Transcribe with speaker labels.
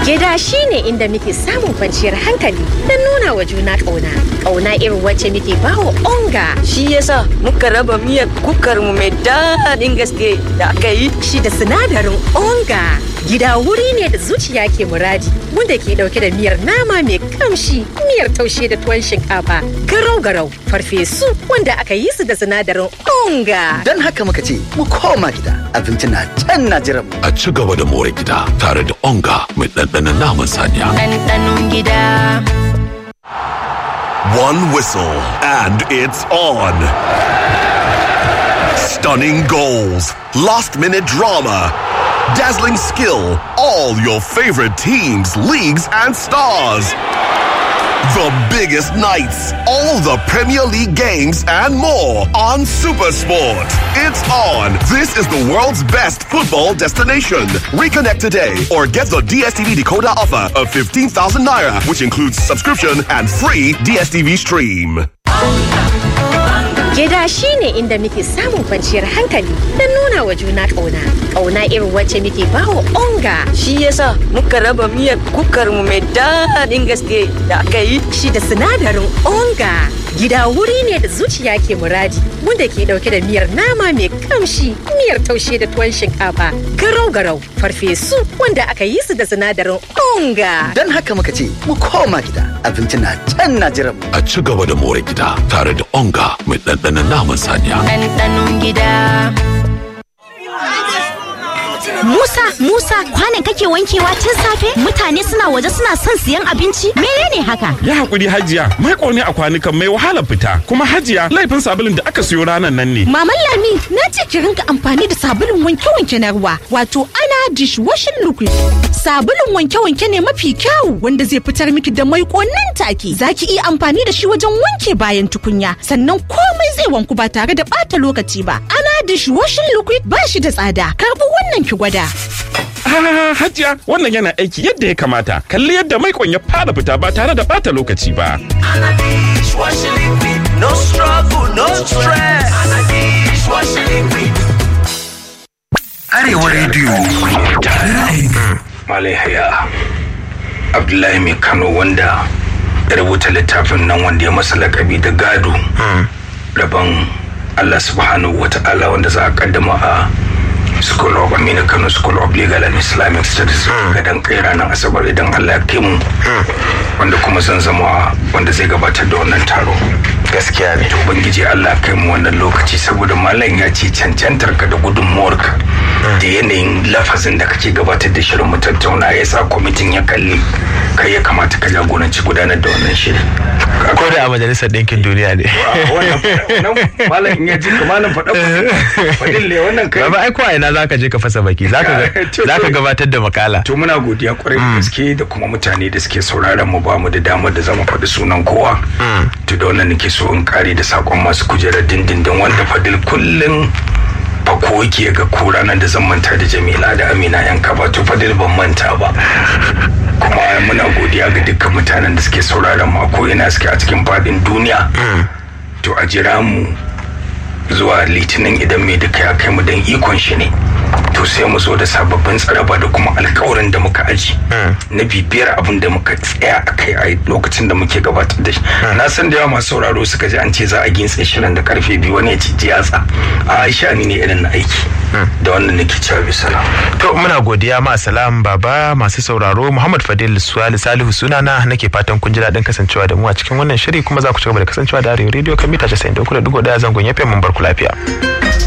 Speaker 1: Gida shi ne inda muke samun kwanciyar hankali don nuna wa juna ƙauna. Ƙauna irin wacce muke bawa onga.
Speaker 2: Shi yasa muka raba miyar kukar mu mai daɗin gaske da aka yi.
Speaker 1: Shi da sinadarin onga. Gida wuri ne da zuciya ke muradi wanda ke ɗauke da miyar nama mai kamshi, miyar taushe da tuwon shinkafa, garau-garau, farfesu wanda aka yi su da sinadarin onga.
Speaker 3: Don haka muka ce mu koma gida abinci na can na jiran mu.
Speaker 4: A ci gaba da more gida tare da onga mai ɗanɗanon naman saniya.
Speaker 2: Ɗanɗanon gida.
Speaker 5: One whistle and it's on. Stunning goals, last minute drama, dazzling skill, all your favorite teams, leagues, and stars. The biggest nights, all the Premier League games, and more on Supersport. It's on. This is the world's best football destination. Reconnect today or get the DSTV decoder offer of 15,000 naira, which includes subscription and free DSTV stream.
Speaker 1: Gida shi ne inda muke samun kwanciyar hankali don nuna wa juna ƙauna. Ƙauna irin wacce muke bawa onga.
Speaker 2: Shi yasa muka raba miyar kukar mu mai daɗin gaske da aka yi.
Speaker 1: Shi da sinadarin onga. Gida wuri ne da zuciya ke muradi wanda ke ɗauke da miyar nama mai kamshi, miyar taushe da tuwon shinkafa, garau-garau, farfesu wanda aka yi su da sinadarin onga.
Speaker 3: Don haka muka ce mu koma gida abinci na can na jiran mu.
Speaker 4: A ci gaba da more gida tare da onga mai ɗanɗanon naman saniya.
Speaker 2: Ɗanɗanon gida.
Speaker 6: Musa, Musa, kwanan kake wankewa tun safe? Mutane suna waje suna son siyan abinci? Menene haka?
Speaker 7: Ya hakuri Hajiya, mai ne a kwanukan mai wahala fita. Kuma Hajiya, laifin sabulun da aka siyo ranar nan ne.
Speaker 8: Maman Lami, na ce ki rinka amfani da sabulun wanke-wanke na ruwa, wato ana dishwashing liquid. Sabulun wanke-wanke ne mafi kyau wanda zai fitar miki da mai nan take. Za ki iya amfani da shi wajen wanke bayan tukunya, sannan komai zai wanku ba tare da ɓata lokaci ba. Ana dishwashing liquid ba shi da tsada. Karɓi wannan ki gwada.
Speaker 7: Ah, Hajiya, wannan yana aiki yadda ya kamata. Kalli yadda mai ya fara fita ba tare da bata lokaci ba.
Speaker 9: No struggle, no stress.
Speaker 10: Arewa Radio. Tare ra'ayinka.
Speaker 11: Malai Haya Abdullahi mai Kano wanda ya rubuta littafin nan wanda ya masa lakabi da gado rabon Allah subhanahu wa ta'ala wanda za a kaddama a School of Amina Kano School of Legal and Islamic Studies gadan kai ranar Asabar idan Allah ya kai mu wanda kuma zan zama wanda zai gabatar da wannan taro gaskiya ne to ubangiji Allah ya kai mu wannan lokaci saboda malam ya ce cancantar ka da gudunmuwarka da yanayin lafazin da kake gabatar da shirin mu tattauna ya sa kwamitin ya kalli kai ya kamata ka jagoranci gudanar da wannan shirin
Speaker 12: ko da a majalisar ɗinkin duniya ne
Speaker 11: malam in ya ji malam faɗa faɗin le wannan kai
Speaker 12: ba ai ko ina zaka je ka fasa baki zaka zaka gabatar da makala
Speaker 11: to muna godiya kwarai da gaske da kuma mutane da suke sauraron mu ba mu da damar da zamu faɗi sunan kowa to da wannan nake so in kare da sakon masu kujerar dindindin wanda fadil kullum fa ko yake ga ko ranar da zan manta da Jamila da Amina yan kaba to fadil ban manta ba kuma muna godiya ga dukkan mutanen da suke sauraron mu ko ina suke a cikin fadin duniya to a jira mu zuwa litinin idan mai duka ya kai mu dan ikon shi ne to sai mu zo da sababbin tsaraba da kuma alkawarin da muka aji na bibiyar abin da muka tsaya a kai a lokacin da muke gabatar da shi na san da yawa masu sauraro suka ji an ce za a gintse shirin da karfe biyu wani ya ci jiyatsa a aisha ni ne irin na aiki da wannan nake cewa bisala
Speaker 12: to muna godiya ma salam baba masu sauraro muhammad fadil suwali salihu sunana nake fatan kun ji daɗin kasancewa da mu a cikin wannan shiri kuma za ku ci gaba da kasancewa da arewa rediyo kan mita 93.1 zangon yafe mun barku lafiya